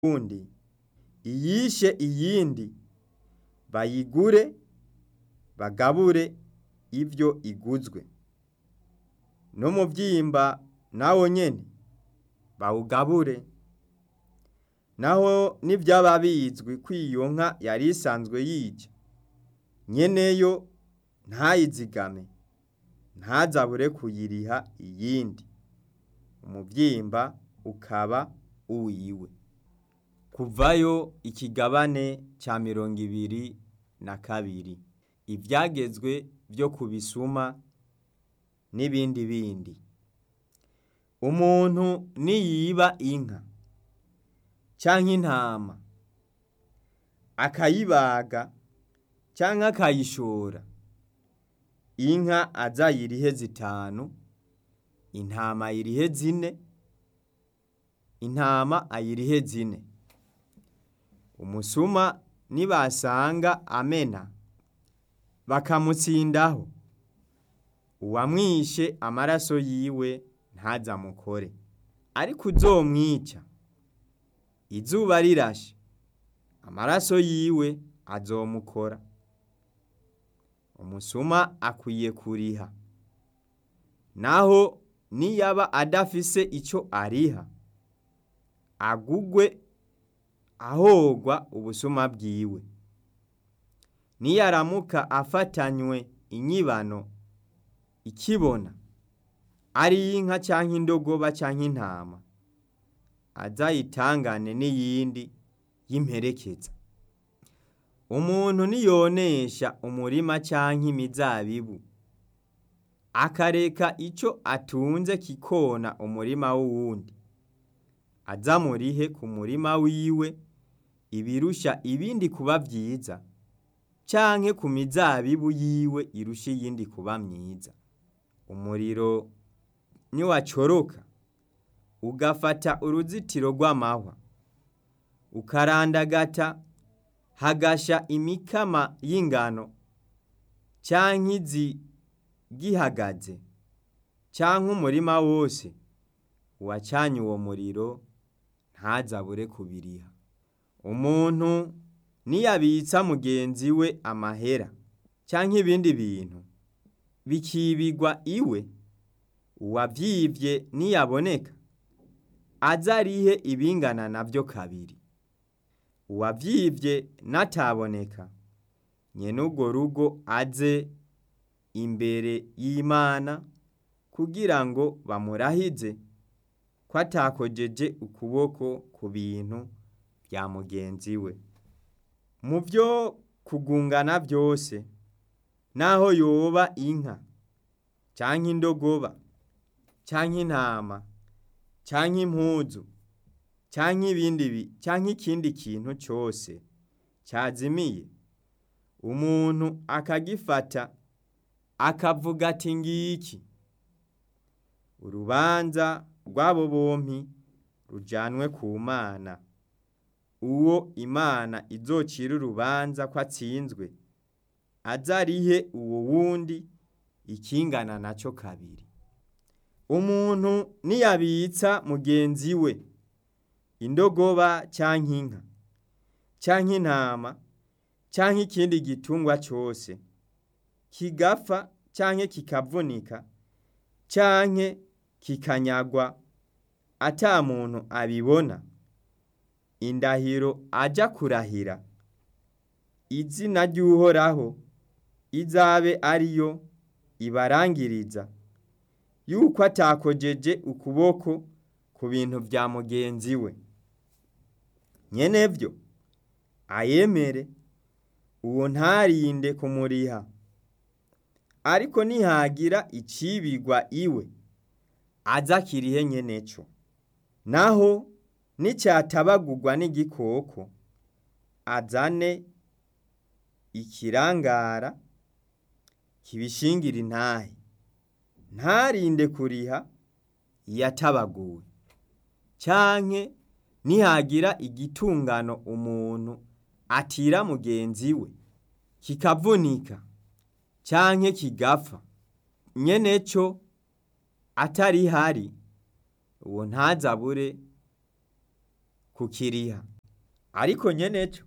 wundi iyishe iyindi bayigure bagabure ivyo iguzwe n'umuvyimba nawo nyene bawugabure naho nivyaba bizwi ko iyo nka yari isanzwe yica nyeneyo ntayizigame ntazabure kuyiriha iyindi umuvyimba ukaba uwiwe kuvayo ikigabane ca mirongo ibiri na kabiri ivyagezwe vyo ku bisuma n'ibindi bindi umuntu niyiba inka canke intama akayibaga canke akayishora inka aza ayirihe zitanu intama ayirihe zine intama ayirihe zine umusuma nibasanga amena bakamutsindaho uwamwishe amaraso yiwe ntazamukore ariko uzomwica izuba rirashe amaraso yiwe azomukora umusuma akwiye kuriha naho niyaba adafise ico ariha agugwe ahogwa ubusuma bwiwe niyaramuka afatanywe inyibano ikibona ari inka canke indogoba canke intama azayitangane n'iyindi y'imperekeza umuntu niyonesha umurima canke imizabibu akareka ico atunze kikona umurima w'uwundi azamurihe ku murima wiwe ibirusha ibindi kuba vyiza canke ku mizabibu yiwe irusha iyindi kuba myiza umuriro niwacoroka ugafata uruzitiro rw'amahwa ukarandagata hagasha imikama y'ingano canke izi gihagaze canke umurima wose uwacanye uwo muriro ntazabure kubiriha umuntu niyabitsa mugenzi we amahera canke ibindi bintu bikibigwa iwe uwavyivye niyaboneka azarihe ibingana navyo kabiri uwavyivye nataboneka nyene urwo rugo aze imbere y'Imana kugira ngo bamurahize ko atakojeje ukuboko ku bintu vya mugenzi we mu vyo kugungana vyose naho yoba inka canke indogoba canke intama canke impuzu canke ibindi canke ikindi kintu cose cazimiye umuntu akagifata akavuga ati ngiki urubanza rw'abo bompi rujanwe ku mana uwo imana izocira urubanza ko atsinzwe azarihe uwo wundi ikingana naco kabiri umuntu niyabitsa mugenzi we indogoba canke inka canke intama canke ikindi gitungwa cose kigapfa canke kikavunika canke kikanyagwa ata muntu abibona indahiro aja kurahira izina ry'uhoraho izabe ariyo ibarangiriza yuko atakojeje ukuboko ku bintu vya mugenzi we nyenevyo ayemere uwo ntarinde kumuriha ariko nihagira icibigwa iwe aza kirihe nyeneco naho nicatabagurwa n'igikoko azane ikirangara kibishingira intahe ntarinde kuriha iyatabaguwe canke nihagira igitungano umuntu atira mugenzi we kikavunika canke kigapfa nyeneco atarihari uwo ntazabure kukiriha ariko nyeneco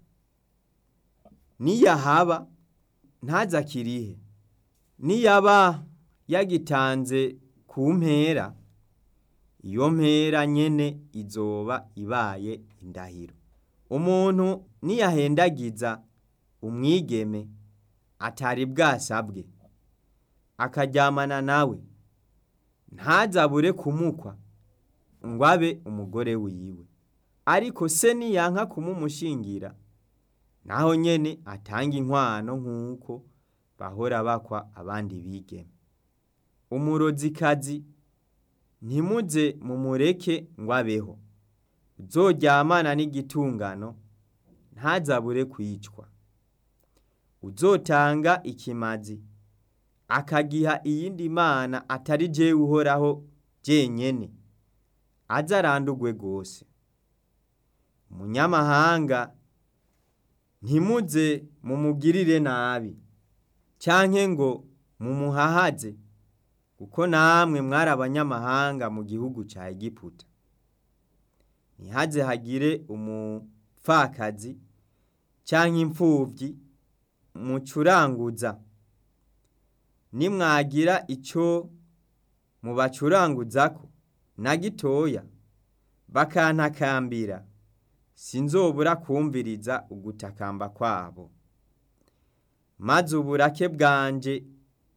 niyahaba ntaza akirihe niyaba yagitanze ku mpera iyo mpera nyene izoba ibaye indahiro umuntu niyahendagiza umwigeme atari bwasabwe akaryamana nawe ntazabure kumukwa ngo abe umugore wiwe ariko se niyanka kumumushingira naho nyene atanga inkwano nk'uko bahora bakwa abandi bigeme umurozikazi ntimuze mumureke ngo abeho uzoryamana n'igitungano ntazabure kwicwa uzotanga ikimazi akagiha iyindi mana atari jewe uhoraho jenyene aze arandurwe rwose umunyamahanga ntimuze mumugirire nabi canke ngo mumuhahaze kuko namwe mwari abanyamahanga mu gihugu ca Egiputa ntihaze hagire umupfakazi canke impfuvyi mucuranguza nimwagira ico mubacuranguzako na gitoya bakantakambira sinzobura kumviriza ugutakamba kwabo maze uburake bwanje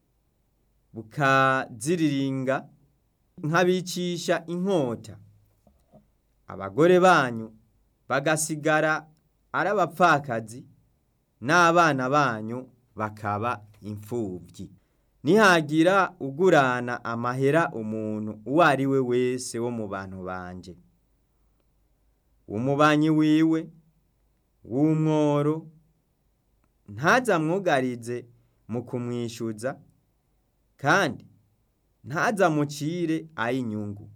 bukaziriringa nkabicisha inkota abagore banyu bagasigara ari abapfakazi n'abana banyu bakaba imfuvyi nihagira ugurana amahera umuntu uwo ari we wese wo mu bantu banje umubanyi wiwe w'umworo ntazamwugarize mu kumwishyuza kandi ntazamucire ay'inyungu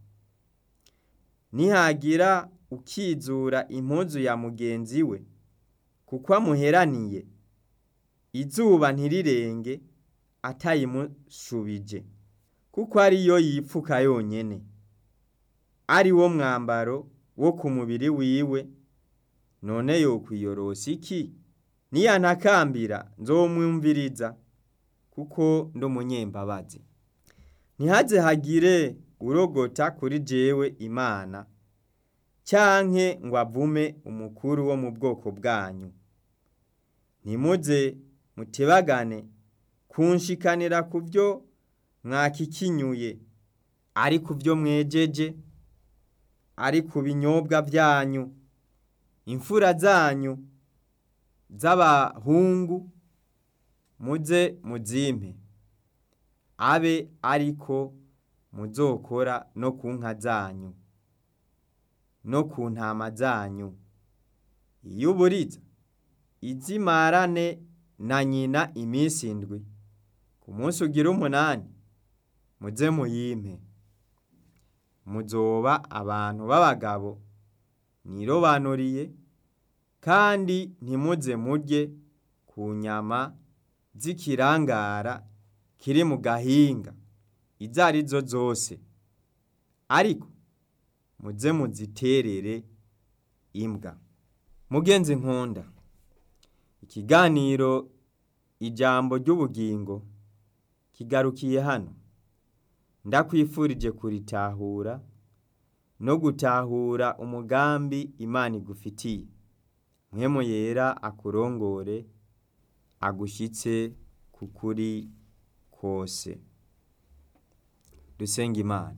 nihagira ukizura impuzu ya mugenzi we kuko amuheraniye izuba ntirirenge atayimushubije kuko ariyo yipfuka yonyene ari wo mwambaro wo ku mubiri wiwe none yokwiyorosa iki niyantakambira nzomwumviriza kuko ndi umunyembabazi ntihaze hagire urogota kuri jewe imana canke ngo avume umukuru wo mu bwoko bwanyu ntimuze mutebagane kunshikanira ku byo mwakikinyuye ari ku byo mwejeje ari ku binyobwa byanyu imfura zanyu z'abahungu muze muzimpe abe ariko muzokora no ku nka zanyu no ku ntama zanyu iyo uburiza izimarane na nyina iminsi indwi ku munsi ugira umunani muze muyimpe muzoba abantu b'abagabo nirobanuriye kandi ntimuze murye ku nyama z'ikirangara kiri mu gahinga izo ari zo zose ariko muze muziterere imbwa mugenzi nkunda ikiganiro ijambo ry'ubugingo kigarukiye hano ndakwifurije kuritahura no gutahura umugambi imana igufitiye mwemu yera akurongore agushyitse ku kuri kose dusenga imana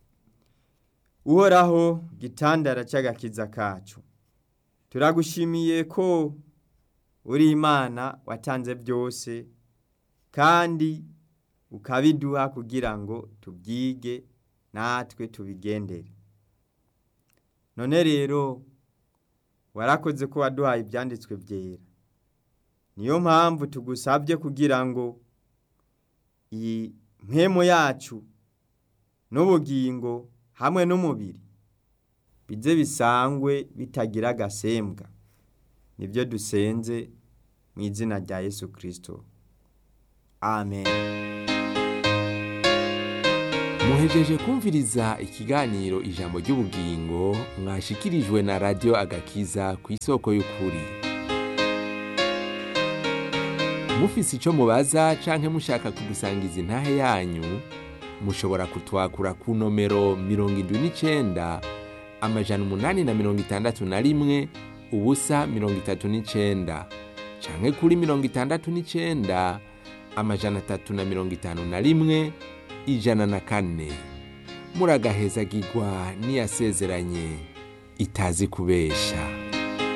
uhoraho gitandara cy'agakiza kacu turagushimiye ko uri imana watanze byose kandi ukabiduha kugira ngo tubyige natwe tubigendere none rero warakoze ko waduhaye ibyanditswe byera niyo mpamvu tugusabye kugira ngo iyi mpemu yacu n'ubugingo hamwe n'umubiri bize bisangwe bitagira agasembwa nibyo dusenze mu izina rya yesu kirisito amen muhejeje kumviriza ikiganiro ijambo ry'ubugingo mwashikirijwe na radiyo agakiza ku isoko y'ukuri mufise icyo mubaza canke mushaka kudusangiza intahe yanyu mushobora kutwakura ku nomero mirongo indwi n'icenda amajana umunani na mirongo itandatu na rimwe ubusa mirongo itatu n'icenda canke kuri mirongo itandatu n'icenda amajana atatu na mirongo itanu na rimwe ijana na kane muragahezagirwa n'iyasezeranye itazi kubesha